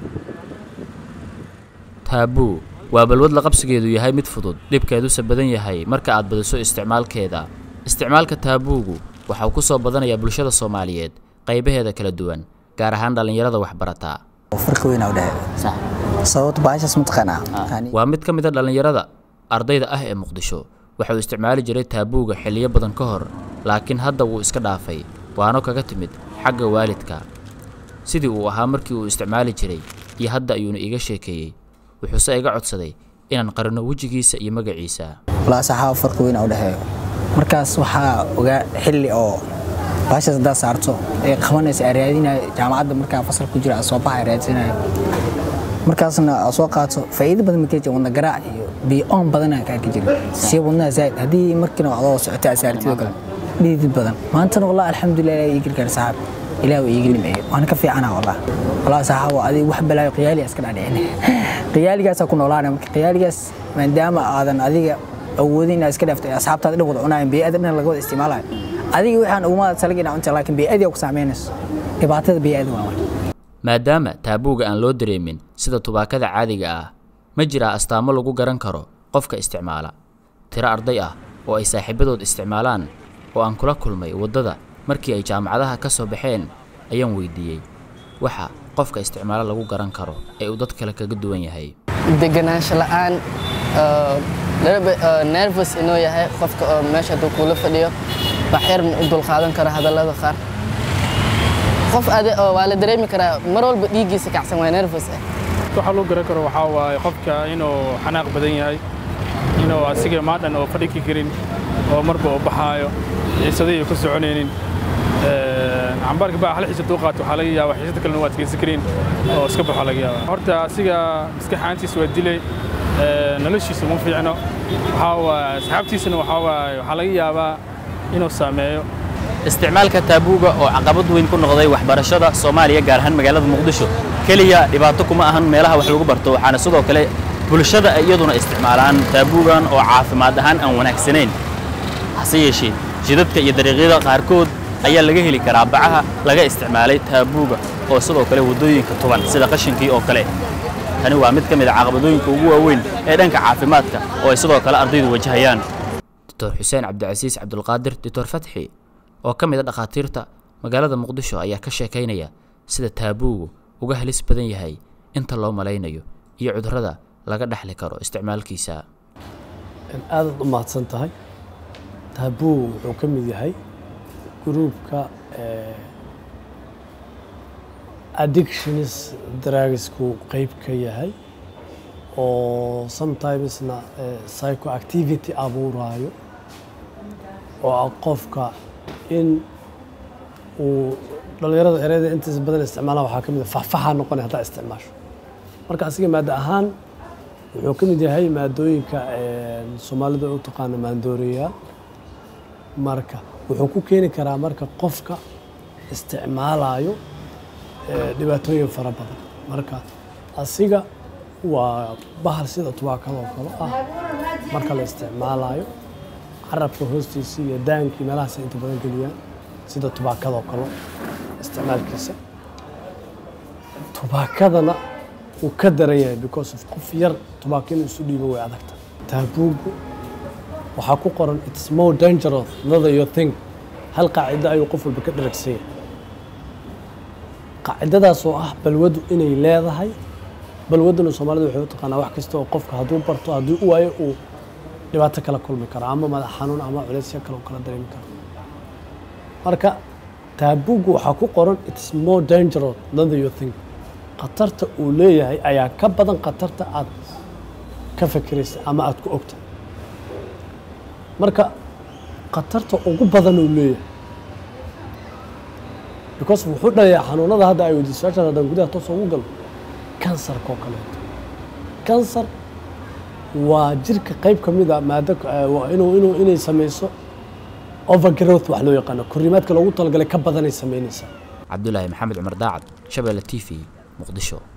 taabuu waa balwad la qabsigeedu yahay mid fudud dhibkeeduse badan yahay marka aad badiso isticmaalkeeda isticmaalka taabuugu waxa uu ku soo badanayaa bulshada soomaaliyeed qaybaheeda kala duwan gaar ahaan dhallinyarada waxbarataa farqi weyn u dhexeeya sababta baashaas mataqaanaa waa mid ka mid a dhallinyarada ardayda ah ee muqdisho waxa uu isticmaali jiray taabuuga xilliyo badan ka hor laakiin hadda wuu iska dhaafay waano kaga timid xagga waalidka sidii uu ahaa markii uu isticmaali jiray iyo hadda ayuuna iiga sheekeeyey wuxuuse iga codsaday inaan qarino wejigiisa iyo magaciisa walaa saxaaba farqi weyn u dhexeeyo markaas waxaa ogaa xilli oo baashaas haddaad saarto ee qabanaysa aa raadinayo jaamacadda markaa fasal ku jira soo baxa raadsanayo markaasna aa soo qaato faa'iido badan makee jira wadna garaac iyo biyo-oon badanaa kaa ka jira si wadnaha zaaid haddii markiina adoo socota asaartidoo kale dhiidid badan maantana wallah alxamdulilah ilaah ii gargaar saxaab ilaah waa iiga nimeeyey waana ka fiicana wallah wallah saxaabo adiga wax balaayo qiyaaliga iska dhadhicin qiyaaligaasaa ku noolaana marka qiyaaligaas maadaama aadan adiga awoodin inaad iska dhaaftay asxaabtaada dhan wada cunaayan bey'ada dhan laga wada isticmaalayo adiga waxaan uguma salig inaa cunta laakiin bey'adii ku saameynayso dhibaatada bey'ada waa marka maadaama taabuuga aan loo dareemin sida tubaakada caadiga ah ma jiraa astaamo lagu garan karo qofka isticmaala tiro arday ah oo ay saaxiibadood isticmaalaan oo aan kula kulmay waddada markii ay jaamacadaha ka soo baxeen ayaan weydiiyey waxa qofka isticmaalo lagu garan karo ee uu dad kale kaga duwan yahay deganaansho la'aan nervous inuu yahay qofka oo meesha hadduu kuula fadhiyo baxyar u dulqaadan karo hadallada qaar qof ade oo waa la dareemi karaa mar walba dhiiggiisa kacsan waa nervous ah waxaa loo garan karo waxaa waaye qofka inuu xanaaq badan yahay inuu asiga maadhan oo fadhiki karin oo marba uu baxaayo xiisadii ay ku soconaynin cambaarka baa hal xiisad uu qaato waxaa laga yaabaa xiisada kalena waa adkaysan karin oo iska baxo laga yaabaa horta asiga maskaxaantiisa waa dilay noloshiisa uma fiicno waxaa waaye asxaabtiisana waxaa waaye waxaa laga yaabaa inuu saameeyo isticmaalka taabuuga oo caqabad weyn ku noqday waxbarashada soomaaliya gaar ahaan magaalada muqdisho keliya dhibaato kuma ahan meelaha wax lagu barto waxaana sidoo kale bulshada ay iyaduna isticmaalaan taabuugan oo caafimaad ahaan aan wanaagsanayn hase yeeshee jidadka iyo dariiqyada qaarkood ayaa laga heli karaa bacaha laga isticmaalay taabuuga oo sidoo kale waddooyinka tuban sida qashinkii oo kale tani waa mid ka mid a caqabadooyinka ugu waaweyn ee dhanka caafimaadka oo ay sidoo kale ardaydu wajahayaan doctor xuseen cabdicasiis cabdulqaadir doctor fatxi oo ka mid a dhakhaatiirta magaalada muqdisho ayaa ka sheekaynaya sida taabuugu uga halis badan yahay inta loo malaynayo iyo cudurrada laga dhexli karo isticmaalkiisa aadaad u mahadsan tahay taabuu wuxuu ka mid yahay gruubka addictions dragsku qeyb ka yahay oo sometimesna psychoactivity abuuraayo oo ah qofka in uu dhallinyarada ereyada intiisa badan isticmaalaan waxaa ka mid a faxfaxa noqonay haddaa isticmaasho marka asiga maadda ahaan wuxuu ka mid yahay maadooyinka soomaalida u taqaano maandooreyaal marka wuxuu ku keeni karaa marka qofka isticmaalayo dhibaatooyin fara badan marka asiga waa bahal sida tubaakadoo kale ah marka la isticmaalayo carabka hoostiisa iyo daankii meelahaas inta badan geliyaan sida tubaakadoo kale isticmaalkiisa tubaakadana wuu ka daran yahay because of qof yar tubaako inuu isu dhiibo way adagta taabuugu waxaa ku qoran it's more dangerous than you think hal qaacido ayuu qof walba ka dharagsan yahay qaacidadaas oo ah balwadu inay leedahay balwaduna soomaalida waxay u taqaanaa wax kasta oo qofka hadduu barto haddii u waayo uu dhibaato kala kulmi karo ama madax xanuun ama culeysya kale uu kala dareemi karo marka taabuugu waxaa ku qoran it's more dangerous than you think khatarta uu leeyahay ayaa ka badan khatarta aad ka fikiraysa ama aad ku ogta marka khatarta ugu badan uu leeyahay because wuxuu dhalayaa xanuunada hadda ay weydiiso su-aashaas haddaan gudaha toos ugu galo kansarka oo kaleeto kansar waa jirka qayb ka mid a maado inuu inuu inay samayso overgrowth wax loo yaqaano korriimaadka loogu talagalay ka badanay samaynaysaa cabdulaahi maxamed cumar daacad shabeelle t v muqdisho